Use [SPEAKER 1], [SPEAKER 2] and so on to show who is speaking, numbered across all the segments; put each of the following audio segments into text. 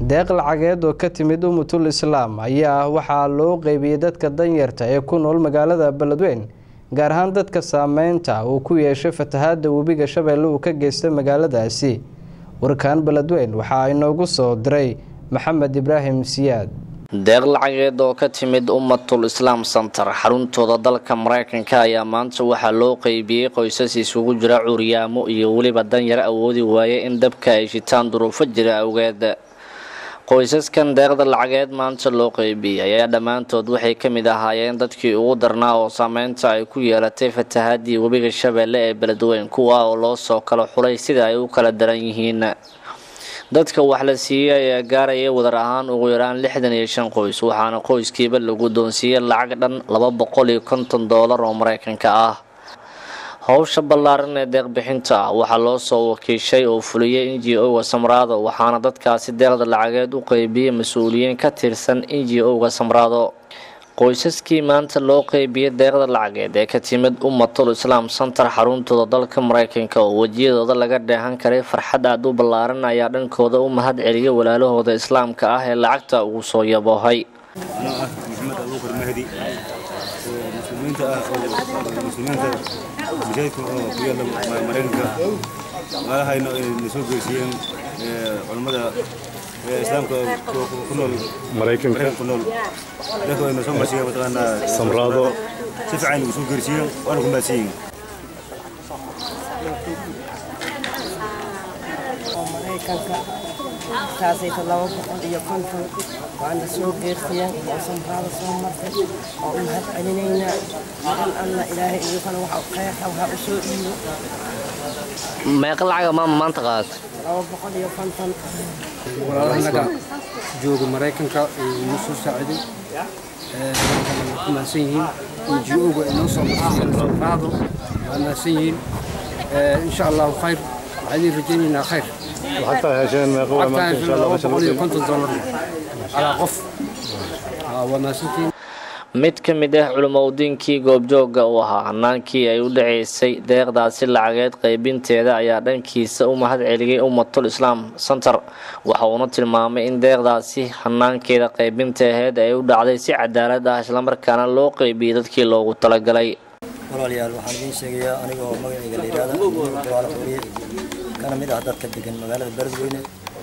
[SPEAKER 1] deeq lacageed oo ka timid umutul islaam ayaa waxaa loo qeybiyey dadka danyarta ee ku nool magaalada beledweyn gaar ahaan dadka saameynta uu ku yeeshay fatahaada webiga shabeelle uu ka geystay magaaladaasi warkaan beledweyn waxaa inoogu soo diray maxamed ibraahim siyaad
[SPEAKER 2] deeq lacageed oo ka timid ummatul islaam center xaruntooda dalka mareykanka ayaa maanta waxaa loo qeybiyey qoysas isugu jira cuuryaamo iyo weliba danyar awoodi waaye in dabka ay shitaan duruufo jira awgeed qoysaskan deeqda lacageed maanta loo qeybiyey ayaa dhammaantood waxay ka mid ahaayeen dadkii ugu darnaa oo saameynta ay ku yeelatay fatahaadii webiga shabeelle ee beledweyn kuwa oo loo soo kala xulay sida ay u kala daran yihiin dadka wax la siiyey ayaa gaaraya wadar ahaan ugu yaraan lixdan iyo shan qoys waxaana qoyskiiba la guddoonsiiyey lacag dhan laba boqol iyo konton doolar oo mareykanka ah howsha ballaaran ee deeqbixinta ah waxaa loo soo wakiishay oo fuliyey n g o-ga samraado waxaana dadkaasi deeqda lacageed u qeybiyey mas-uuliyiin ka tirsan n g o-ga samraado qoysaskii maanta loo qeybiyey deeqda lacageed ee ka timid ummatul islaam center xaruntooda dalka mareykanka oo wejiyadooda laga dheehan karay farxad aada u ballaaran ayaa dhankooda u mahad celiyay walaalahooda islaamka ah ee lacagta ugu soo yaboohay
[SPEAKER 3] anoo ah maxamed abuukar mahdi oo muslimiinta ah oo muslimiinta masaajidka oo ku yaalla maraykanka maalahayna ay na soo geysiyeen culammada islaamka ku nool maraykanka ku nool dadka ay na soo marsiiyeen mataqaanaa
[SPEAKER 4] samraado
[SPEAKER 3] si fiican nagu soo geysiyeen waana ku mahadsan
[SPEAKER 5] maraykanka taasayta laba boqol iyo konton waana soo geertiyeen oo samraada soo martay oo u mahad celinaynaa magan alla ilaahay iyagana waxa kheyrka waxaa u soo dhiibo
[SPEAKER 2] meeqa lacaga maama maanta qaadata
[SPEAKER 5] laba boqol iyo konton
[SPEAKER 6] walaalahanaga jooga maraykanka inoo soo saaciday waa ku mahadsan yihiin ngo-ga inoo soo marsiiyeen samraado waa mahadsan yihiin insha allahu khayr waxaan idin rajaynaynaa khayr
[SPEAKER 4] lacagtaa hesheen meeqa waa maanta insha allah
[SPEAKER 6] laba
[SPEAKER 4] meesha
[SPEAKER 6] boqol iyo
[SPEAKER 4] lagu
[SPEAKER 6] konton doolar calaa qof waa mahadsantihiin
[SPEAKER 2] mid ka mid ah culimoudiinkii goobjooga u ahaa hanaankii ay u dhaceysay deeqdaasi lacageed qeybinteeda ayaa dhankiisa u mahad celiyey ummatul islaam center waxa uuna tilmaamay in deeqdaasi hanaankeeda qeybinta aheyd ay u dhacday si cadaalad ah islamarkaana loo qeybiyey dadkii loogu talagalay
[SPEAKER 7] walaalayaal waxaan idiin sheegayaa anigoo magacayga la yidhaahda dawaalo xooriye kana mid ah dadka degan magaalada beledweyne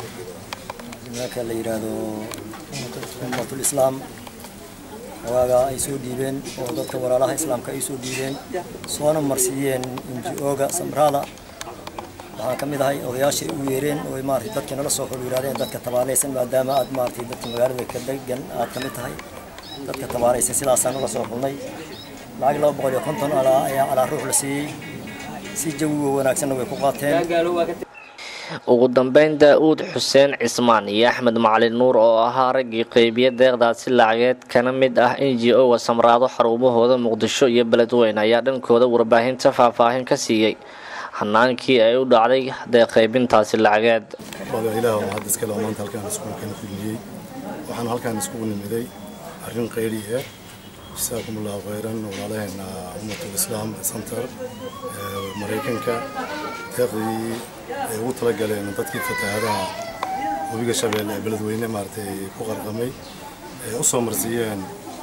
[SPEAKER 7] nimanka la yidhaahdo ummatul islaam waagaa ay soo dhiibeen oo dadka walaalaha islaamka ay soo dhiibeen soona marsiiyeen inji-ooga samraada waxaan ka mid ahay odayaashay u yeereen oo maaragtay dadkii nala soo xul yidhahdeen dadka tabaalaysan maadaama aad maaragtay dadka magaalada ka degan aad ka mid tahay dadka tabaalaysan sidaasaan nala soo xulnay lacag laba boqol iyo konton alaa ayaa calaa ruux la siiyey si jawiga wanaagsanna way ku qaateen
[SPEAKER 2] ugu dambeyn daa-uud xuseen cismaan iyo axmed macalin nuur oo ahaa raggii qeybiya deeqdaasi lacageed kana mid ah n g o-ga samraado xarumahooda muqdisho iyo beledweyne ayaa dhankooda warbaahinta faahfaahin ka siiyey hanaankii ay u dhacday deeq qeybintaasi lacageed
[SPEAKER 4] wada ilaah oo hadda iskale oo maanta halkaan iskugu kala kulmiyey waxaan halkaan iskugu nimiday arrin qayli ah jazaakum allahu khayran walaalaheena ummatul islaam center ee maraykanka deeqdii ay ugu talagaleen dadkii fatahaadaha webiga shabeelle ee beledweyne maaragtay ku qarqamay ee u soo marsiiyeen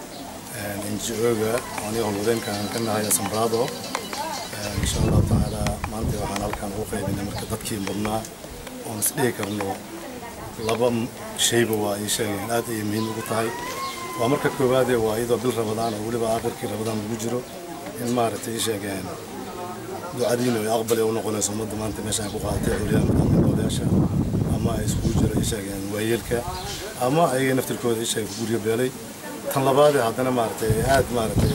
[SPEAKER 4] NGO-ga aniga howlwadeenkaan ka nahay samraado insha allahu tacaala maanta waxaan halkaan ugu qaybinay marka dadkii mudnaa oon isdhihi karno laba shayba waa ii sheegeen aad ayay muhiim ugu tahay waa marka koowaadee waa iyadoo bil rabadaan oo weliba aakhirkii rabadaan lagu jiro in maaragtay ii sheegeen ducadiina ay aqbali u noqonayso ummadda maanta meeshaan ku qaadatay olyaan odayaasha ama ay iskugu jiro ii sheegeen waayeelka ama ayaga naftirkooda ii sheegay guryo beelay tan labaadee haddana maaragtay aad maaragtay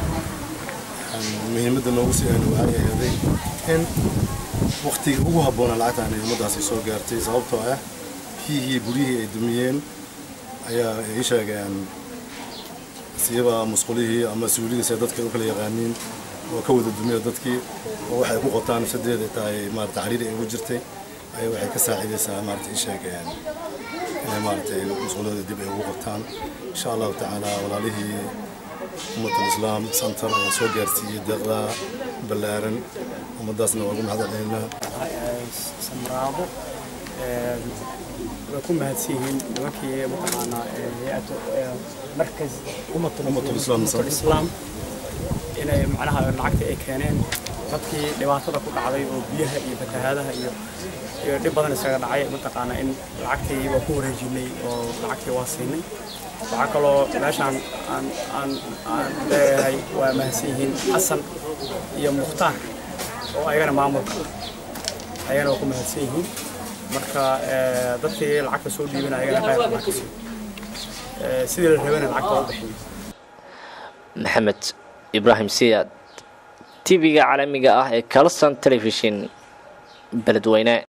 [SPEAKER 4] muhiimadda noogu sii aynu waxay ahaday in waqtigii ugu habboonaa lacagtaan ay ummaddaasi soo gaartay sababtoo ah biyihii guryihii ay dumiyeen ayaa ii sheegeen siiba musqulihii ama suulidiisa dadka u kala yaqaaniin oo ka wada dumiya dadkii oo waxay ku qotaan nafsadeeda tahay maarata cariiri ay ugu jirtay ayaa waxay ka saacidaysaa maarata ii sheegeen inay maaragtay musqulahooda dib ay ugu qabtaan insha allahu tacaala walaalihii ummatul islaam center oo soo gaarsiiyey deeqda ballaaran ummaddaasna waa ugu mahad celinaynaa
[SPEAKER 5] samraado
[SPEAKER 8] way ku mahadsan yihiin nimankii mataqaanaa hay-adda markas
[SPEAKER 4] Ummatul Islaam
[SPEAKER 8] ummatul islaam inay macnaha lacagta ay keeneen dadkii dhibaatada ku dhacday oo biyaha iyo fatahaadaha iyo iyo dhib badan isaga dhacay mataqaanaa in lacagtii waa ku wareejinay oo lacagtii waa siinay waxaa kaloo meeshaan aan aan aan leeyahay waa mahadsan yihiin xasan iyo mukhtaar oo ayagana maamulka ayagana waa ku mahadsan yihiin marka eh, dadkii lacagta soo dhiibana ayagana qayb baa ka sii sidii la rabana lacagta waa u bixiyay
[SPEAKER 2] maxamed ibraahim siyaad tv-ga caalamiga ah ee kalson telefishin beledweyne